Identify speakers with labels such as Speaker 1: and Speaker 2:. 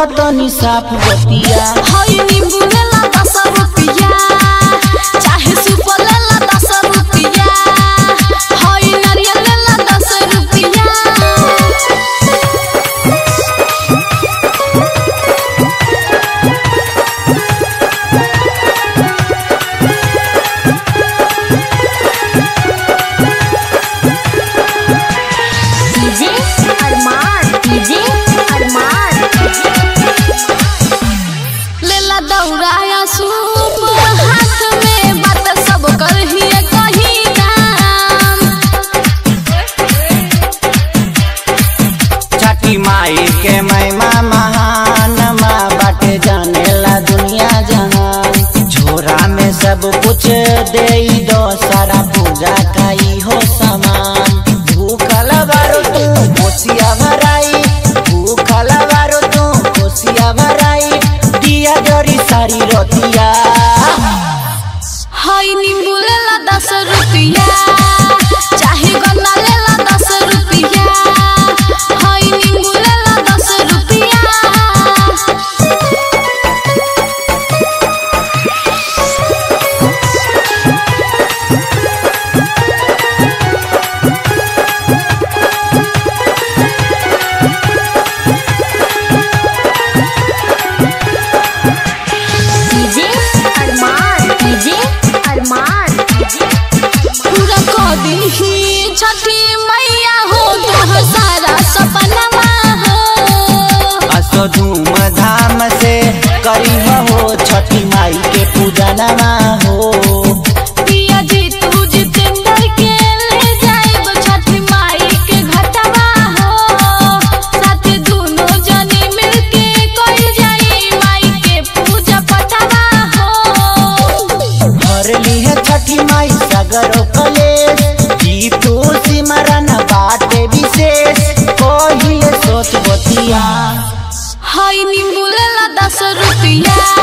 Speaker 1: कहतनी साफ बतिया
Speaker 2: हई नींबू लेला दस रुपया चाहे सुपर लेला दस रुपया हई नारियल लेला दस रुपया
Speaker 3: डीजे अरमान डीजे अरमान
Speaker 2: लेला दौड़ाया सूप हाथ में बात सब कर ही कहीं दाम
Speaker 1: छठी माई के महिमा महान माँ बाटे जानेला दुनिया जहान झोरा में सब कुछ दे दो सारा पूजा का ही हो सामान भूखल बारो तू कोसिया भराई भूखल बारो तू कोसिया भराई दिया जरी सारी रोतिया
Speaker 2: हई नींबू लेला दस रुपया चाहे गन्ना लेला दस रुपया हई नींबू लेला दस रुपया
Speaker 3: डीजे अरमान डीजे अरमान
Speaker 2: पूरा कह दीही छठी मैया हो तोह सारा सपनवा हो
Speaker 1: असो धूम धाम से करी हो छठी माई के पूजनमा हो
Speaker 2: पिया जी तू जितेंद्र के ले जाइब छठी माई के घटवा हो साथ दोनों जने मिलके कोई जाई माई के पूजा पटवा हो
Speaker 1: भर है छठी माई सगरो कलेश जीतू सिमरन बाटे विशेष कोहिले सोच बतिया
Speaker 2: हई नींबू लेला दस रुपया